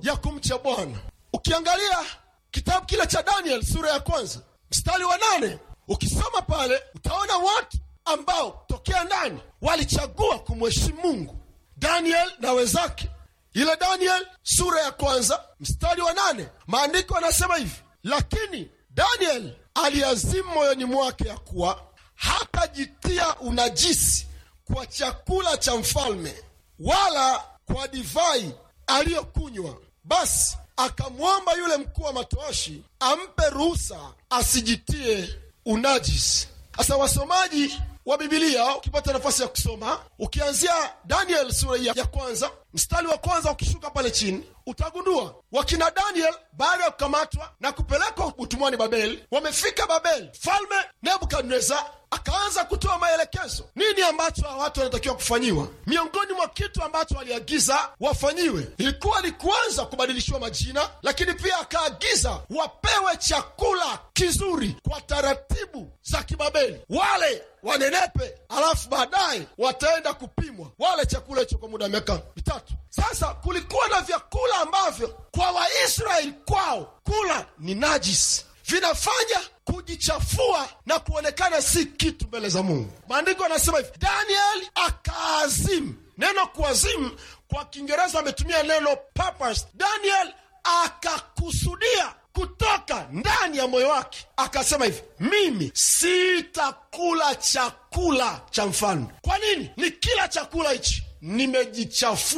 ya kumcha Bwana. Ukiangalia kitabu kile cha Daniel sura ya kwanza mstari wa nane ukisoma pale utaona watu ambao tokea ndani walichagua kumheshimu Mungu, Daniel na wenzake. Ile Daniel sura ya kwanza mstari wa nane maandiko yanasema hivi: lakini Daniel aliazimu moyoni mwake ya kuwa hatajitia unajisi kwa chakula cha mfalme wala kwa divai aliyokunywa. Basi akamwomba yule mkuu wa matoashi ampe ruhusa asijitie unajisi. Sasa wasomaji wa Bibilia, ukipata nafasi ya kusoma, ukianzia Daniel sura ya kwanza mstari wa kwanza ukishuka pale chini, utagundua wakina Daniel baada ya kukamatwa na kupelekwa utumwani Babeli, wamefika Babeli, mfalme Nebukadnezar akaanza kutoa maelekezo nini ambacho hawa watu wanatakiwa kufanyiwa. Miongoni mwa kitu ambacho aliagiza wafanyiwe ilikuwa ni kuanza kubadilishiwa majina, lakini pia akaagiza wapewe chakula kizuri kwa taratibu za Kibabeli, wale wanenepe, alafu baadaye wataenda kupimwa wale chakula hicho kwa muda wa miaka mitatu. Sasa kulikuwa na vyakula ambavyo kwa Waisraeli kwao kula ni najisi, vinafanya kujichafua na kuonekana si kitu mbele za Mungu. Maandiko yanasema hivi, Daniel akaazimu. Neno kuazimu kwa Kiingereza ametumia neno purpose. Daniel akakusudia kutoka ndani ya moyo wake, akasema hivi, mimi sitakula chakula cha mfalme. Kwa nini? Ni kila chakula hichi nimejichafua